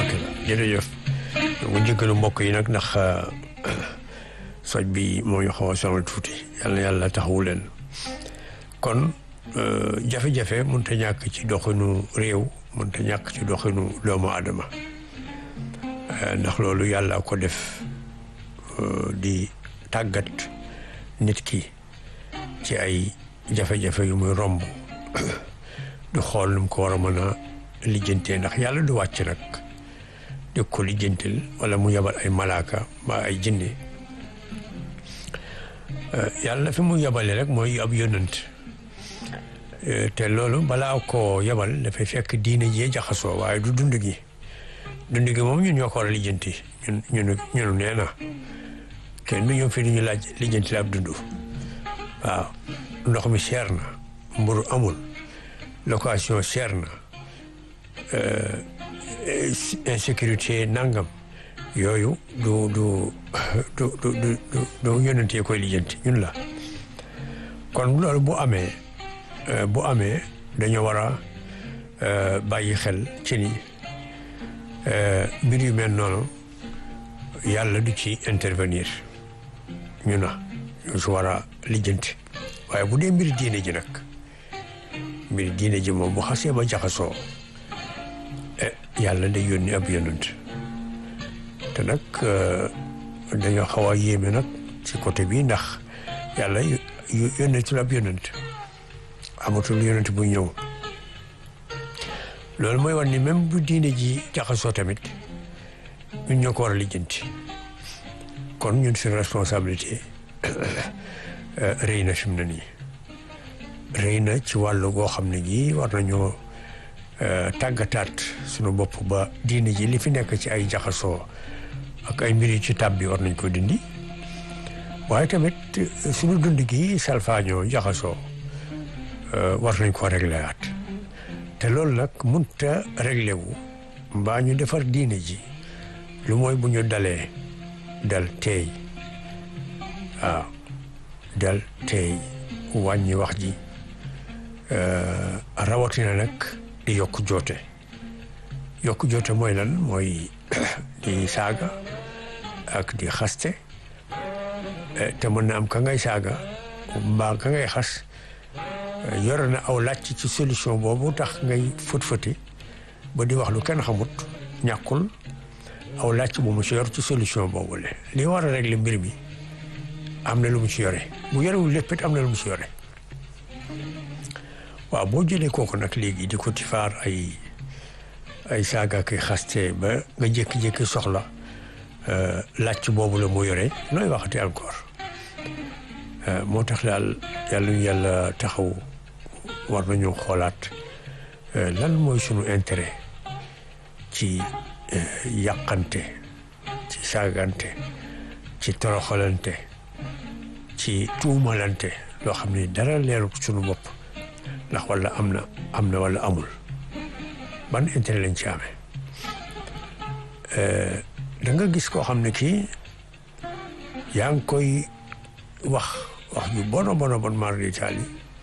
tabarkalla jërëjëf mu njëkkalu mbokk yi nag ndax soj bi moo ñu xaw a sonal tuuti yàlla yàlla taxawu leen kon jafe-jafe mënut a ñàkk ci doxinu réew mënut a ñàkk ci doxinu doomu aadama ndax loolu yàlla ko def di tàggat nit ki ci ay jafe-jafe yu muy romb du xool nu mu ko war a mën a lijjantee ndax yàlla du wàcc nag di ko lijjantil wala mu yabal ay malaaka ba ay jinne yàlla fi mu yabale rek mooy ab yonant te loolu balaa ko yabal dafay fekk diine jee jaxasoo waaye du dund gi dund gi moom ñun ñoo ko war a lijjanti ñun ñun ñunu nee na kenn du ñëw fi duñu laaj lijjanti la ab dund waaw ndox mi cher na mburu amul location cher na insécurité nangam yooyu du du du du du du yonentee koy lijjanti ñun la kon loolu bu amee bu amee dañoo war a bàyyi xel ci ni mbir yu mel noonu yàlla du ci intervenir ñu na ñu si war a lijjanti waaye bu dee mbir diine ji nag mbir diine ji moom bu xasee ba jaxasoo yàlla day yónni ab yonent te nag dañoo xaw a yéeme nag ci côté bi ndax yàlla yónneetul ab yonent amatul yonent bu ñëw loolu mooy war ni même bu diine ji jaxasoo tamit ñun ñoo ko war a lijjanti kon ñun suñu responsabilité rëy na fi mu ne nii rëy na ci wàllu goo xam ne gi war nañoo tàggataat suñu bopp ba diine ji li fi nekk ci ay jaxasoo ak ay mbir yu ci tab bi war nañ ko dindi waaye tamit suñu dund gi salfaañoo jaxasoo war nañ ko réglé waat te loolu nag munta réglé wu mbaa ñu defar diine ji lu mooy bu ñu dalee dal teey waaw dal teey wàññi wax ji rawatina nag di yokk joote yokk joote mooy lan mooy di saaga ak di xaste te mën na am ka ngay saaga mbaa ka ngay xas yore na aw làcc ci solution boobu tax ngay fët-fëti ba di wax lu kenn xamut ñàkkul aw làcc bu mu ci yor ci solution boobu le li war a régler mbir mi am na lu mu ci yore bu yorewul lépp it am na lu mu ci yore waaw boo jëlee kooku nag léegi di ko tifaar ay ay saaga kay xaste ba nga jékki-jékki soxla làcc boobu la mu yore nooy waxati encore moo tax daal yàlla ñu yàlla taxaw war nañu xoolaat lan mooy sunu intérêt ci yàqante ci saagante ci toroxalante ci tuumalante loo xam ne dara leerul sunu bopp ndax wala am na am na wala amul ban intérêt lañ ci amee da nga gis koo xam ne kii yaa ngi koy wax wax ju bono bono bon mar d'Italie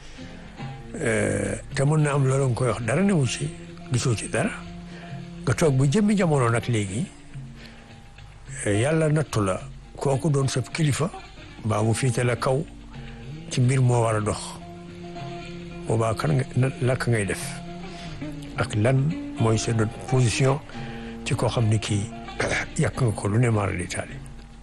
te mën na am loolu nga koy wax dara newu ci gisoo ci dara nga toog bu jëmmi jamono nag léegi yàlla nattu la kooku doon sab kilifa mbaa mu fiite la kaw ci mbir moo war a dox boobaa kan nga lakk ngay def ak lan mooy sa position ci koo xam ne kii yàq nga ko lu ne mara d'Italie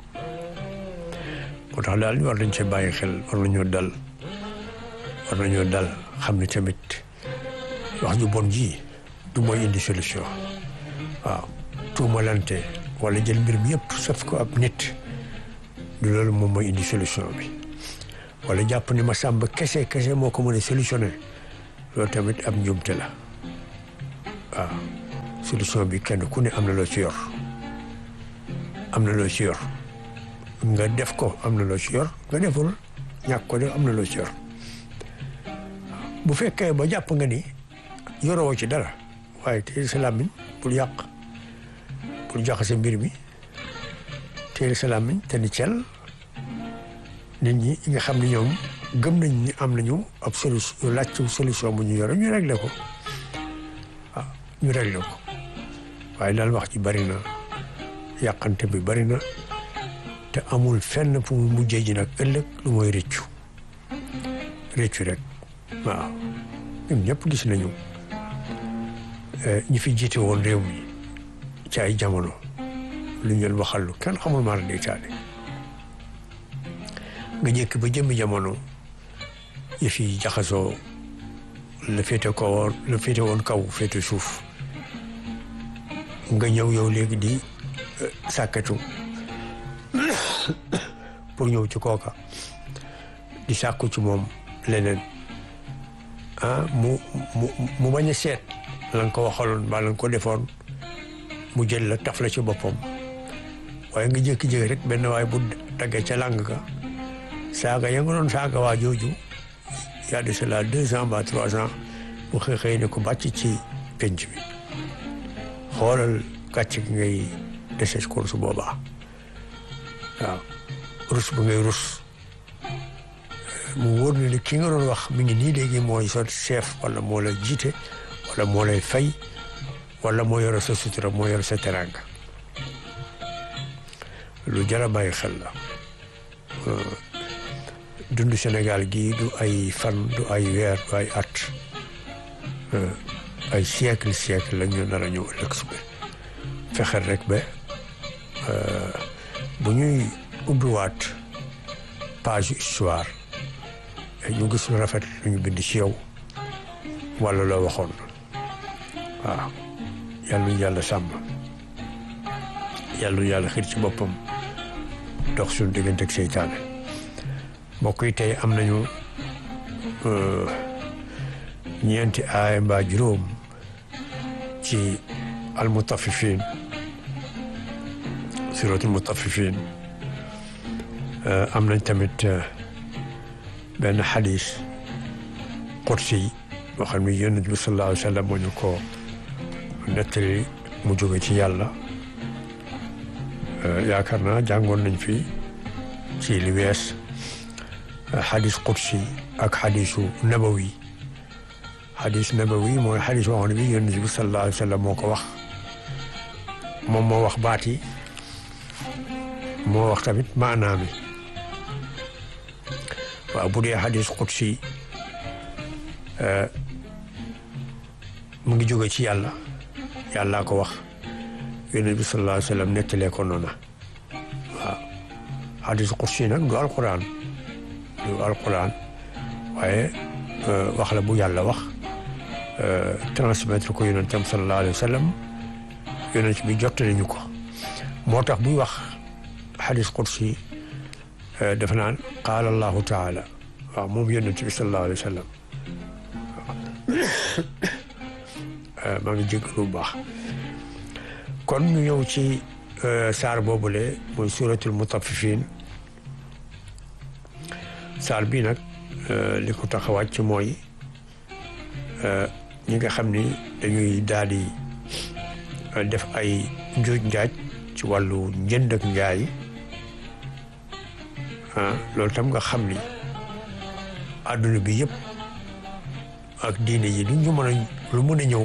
moo tax daal war nañ cee bàyyi xel war nañoo dal war nañoo dal xam ne tamit wax ju bon ji du mooy indi solution waaw tuumalante wala jël mbir mi yëpp saf ko ab nit du loolu moom mooy indi solution bi wala jàpp ni ma sàmb kese kese moo ko mën a solutionné loolu tamit ab njuumte la waaw solution bi kenn ku ne am na loo ci yor am na loo ci yor nga def ko am na loo ci yor nga deful ñàkk ko def am na loo ci yor bu fekkee ba jàpp nga ni yoroo ci dara waaye teel sa làmmiñ bul yàq bul jaxase mbir mi teel sa làmmiñ te ni cel nit ñi nga xam ne ñoom gëm nañ ni am nañu ab solution laaj solution bu ñu yore ñu réglé ko waaw ñu réglé ko waaye daal wax ji bari na yàqante bi bari na te amul fenn fu mu mujjee ji nag ëllëg lu mooy rëccu rëccu rek waaw ñun ñëpp gis nañu ñi fi jiite woon réew mi ci ay jamono lu ñu leen waxal lu kenn xamul maa day taale nga jëkk ba jëmmi jamono yëf yi jaxasoo la féete ko woon la féete woon kaw féete suuf nga ñëw yow léegi di sàkkatu pour ñëw ci kooka di sàkku ci moom leneen ah mu mu mu bañ a seet la nga ko waxaloon mbaa la nga ko defoon mu jël la taf la ci boppam waaye nga jékki-jékki rek benn waay bu daggee ca làng ga saaga ya nga doon saaga waa jooju y a de cela deux ans ba trois ans bu xëy xëy ne ko bàcc ci penc bi xoolal gàcc gi ngay dese ko su boobaa waaw rus bu ngay rus mu wóor ne ki nga doon wax mi ngi nii léegi mooy sa chef wala moo la jiite wala moo lay fay wala moo yore sa sutura moo yore sa teranga lu jar a bàyyi xel la dund Sénégal gii du ay fan du ay weer du ay at ay siècle siècle la ñu nar a ñëw ëllëg si biir fexeel rek ba bu ñuy ubbiwaat page histoire ñu gis lu rafet lu ñu bind ci yow wala loo waxoon waaw yàlla nu yàlla sàmm yàlla nu yàlla xiir ci boppam dox suñu diggante ak seytaane mbokk yi tey am nañu ñeenti aaya mbaa juróom ci almutafifin suratul mutafifin am nañ tamit benn xadis qudsi boo xam ne yonent bi sallallahu alayhi wa sallam moo ñu ko nettali mu jóge ci yàlla yaakaar naa jàngoon nañ fi ci li wees xadis qudsi ak xadisu nabawi xadis nabawi mooy xadis boo xam ne bi yonent bi sallallahu alayhi wa sallam moo ko wax moom moo wax baat yi moo wax tamit maanaa mi waaw bu dee xadis qudsi mu ngi jóge ci yàlla yàllaa ko wax yonent bi sallallahu alayhi wa sallam nettalee ko noona waaw xadis qudsi nag du alquran du alquran waaye wax la bu yàlla wax transmettre ko yonentam sallallahu alayhi wa sallam yonent bi jottali ñu ko moo tax buy wax xadis qudsi dafa naan qaala allahu taala waaw moom yonent bi sallallahu alayhi wa sallam maa ngi jégg lu baax kon ñu ñëw ci saar boobule mooy suratul mutaffifin saar bii nag li ko tax a wàcc mooy ñi nga xam ni dañuy daal di def ay njuuj njaaj ci wàllu njënd ak njaay ah loolu tam nga xam ni àdduna bi yëpp ak diine yi lu ñu mën a lu mën a ñëw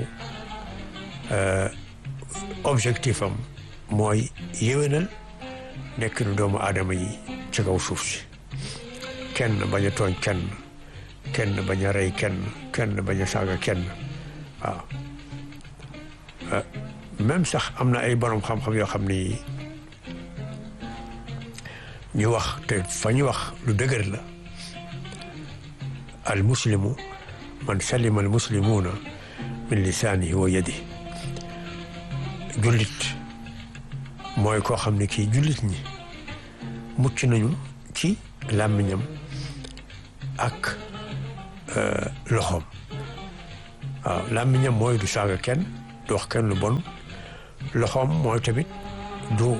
objectif am mooy yéwénal nekk nu doomu aadama yi ci kaw suuf si kenn bañ a tooñ kenn kenn bañ a rey kenn kenn bañ a saaga kenn waaw même sax am na ay borom xam-xam yoo xam ni ñu wax te fa ñu wax lu dëgër la al muslimu man salima al muslimuuna min lisaanihi wa yadi jullit mooy koo xam ne kii jullit ñi mucc nañu ci làmmiñam ak loxoom waaw làmmiñam mooy du saaga kenn du wax kenn lu bon loxoom mooy tamit du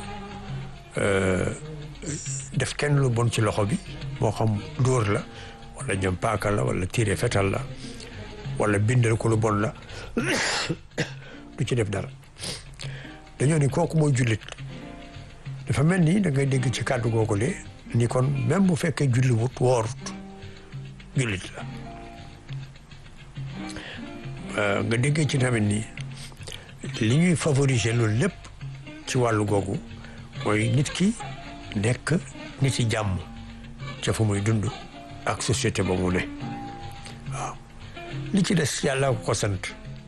def kenn lu bon ci loxo bi moo xam dóor la wala jëm paaka la wala tiire fetal la wala bindal ko lu bon la du ci def dara dañoo ni kooku mooy jullit dafa mel ni da ngay dégg ci kàddu googu le ni kon même bu fekkee julli wut woorut jullit la nga déggee ci tamit ni li ñuy favoriser loolu lépp ci wàllu googu mooy nit ki nekk nit yi jàmm ca fa muy dund ak société ba mu ne waaw li ci des yàlla ko ko sant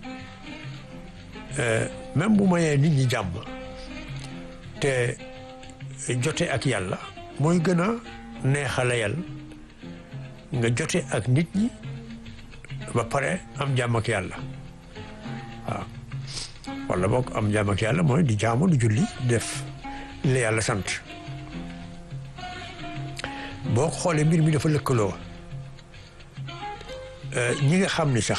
même bu mayee nit ñi jàmm te jote ak yàlla mooy gën a neexalayal nga jote ak nit ñi ba pare am jàmm ak yàlla waaw wala boog am jàmm ak yàlla mooy di jaamu di julli def li yàlla sant boo xoolee mbir mi dafa lëkkaloo ñi nga xam ni sax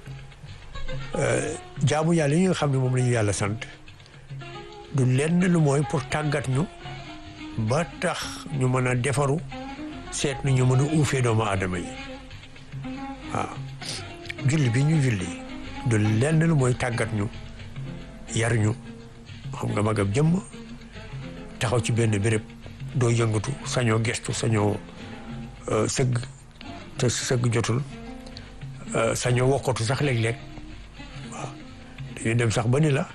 jaamu yàlla yi nga xam ne moom la ñu yàlla sant du lenn lu mooy pour tàggat ñu ba tax ñu mën a defaru seet na ñu mën a uufee doomu aadama yi waaw julli bi ñu julli du lenn lu mooy tàggat ñu yar ñu xam nga magam jëmm taxaw ci benn béréb doo yëngatu sañoo gestu sañoo sëgg te sëgg jotul sañoo wokkatu sax léeg-léeg waaw dañuy dem sax ba ni la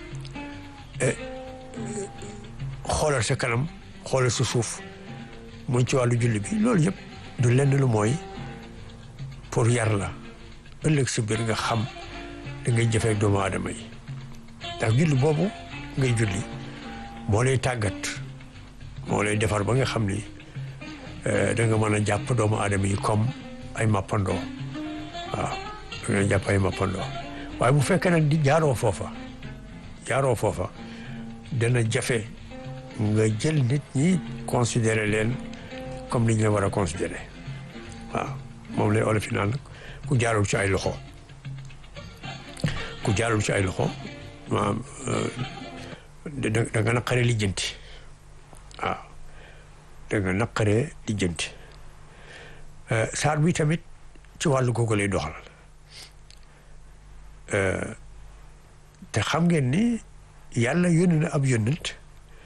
xoolal sa kanam xoolal sa suuf muy ci wàllu julli bi loolu yëpp du lenn lu mooy pour yar la ëllëg si biir nga xam da ngay jëfee doomu aadama yi ndax julli boobu ngay julli moo lay tàggat moo lay defar ba nga xam ni da nga mën a jàpp doomu aadama yi comme ay mappandoo waaw da nga jàpp ay mappandoo waaye bu fekkee nag di jaaroo foofa jaaroo foofa dana jafe nga jël nit ñi considérer leen comme ni ñu la war a considérer waaw moom lay olof naan nag ku jaarul ci ay loxo ku jaarul ci ay loxo maanaam da nga naqaree lijjanti waaw da nga naqaree lijjanti saar bi tamit ci wàllu googu lay doxal te xam ngeen ni yàlla yónni na ab yónnent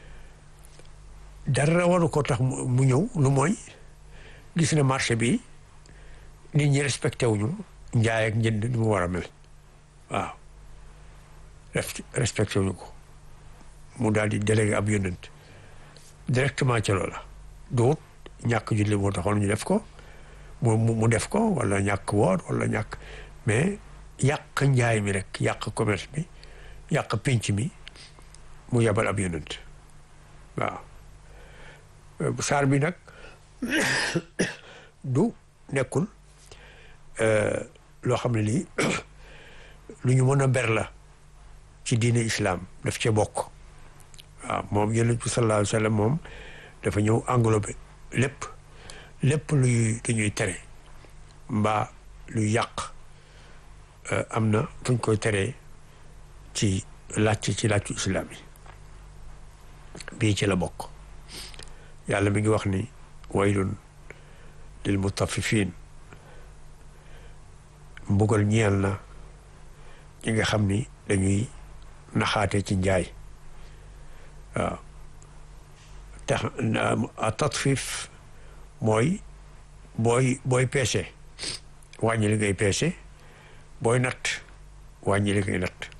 dara waru ko tax mu ñëw lu mooy gis na marché bi nit ñi respecté wuñu njaay ak njënd ni mu war a mel waaw respecté wuñu ko mu daal di délégué ab yónnent directement ca loola duut ñàkk julli moo taxoon ñu def ko mu mu def ko wala ñàkk woor wala ñàkk mais yàq njaay mi rek yàq commerce bi yàq pénc mi mu yabal ab yónnent waaw saar bi nag du nekkul loo xam ne lii lu ñu mën a ber la ci diine islam daf cee bokk waaw moom yonent bi sallallahu alayhi wa sallam moom dafa ñëw englobé lépp lépp luy lu ñuy tere mbaa luy yàq am na fu ñu koy teree ci làcc ci làccu islam yi bii ci la bokk yàlla mi ngi wax ni waylun lil mutaffifin mbugal ñeel na ñi nga xam ni dañuy naxaate ci njaay waaw tax a tatfif mooy booy booy peese wàññi li ngay peese booy natt wàññi li ngay natt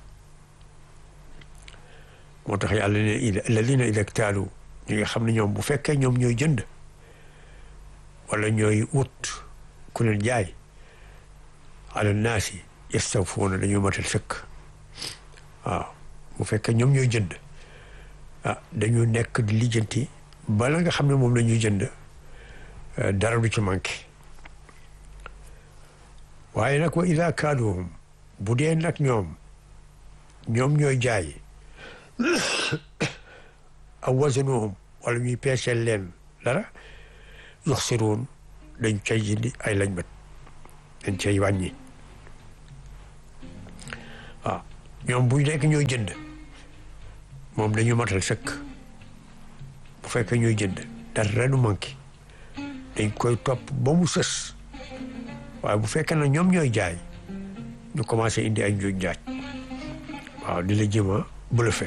moo tax yàlla ne alladina ida ktaalu ñi nga xam ne ñoom bu fekkee ñoom ñooy jënd wala ñooy wut ku leen jaay ala naasi yastawfuuna dañoo matal sëkk waaw bu fekkee ñoom ñooy jënd ah dañu nekk di lijjanti bala nga xam ne moom la ñuy jënd dara du ci manqué waaye nag wa ida kaaluhum bu dee nag ñoom ñoom ñooy jaay aw wazanuhum wala ñuy peeseel leen dara yuxsiruun dañ cay jindi ay lañ bët dañ cay wàññi waaw ñoom buy nekk ñooy jënd moom dañu matal sëkk bu fekkee ñooy jënd dara du manqué dañ koy topp ba mu sës waaye bu fekkee na ñoom ñooy jaay ñu commencé indi ay njuuj njaaj waaw di la jëma bluffé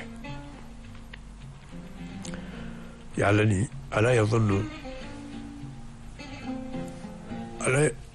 yàlla ni ala yazunnu ala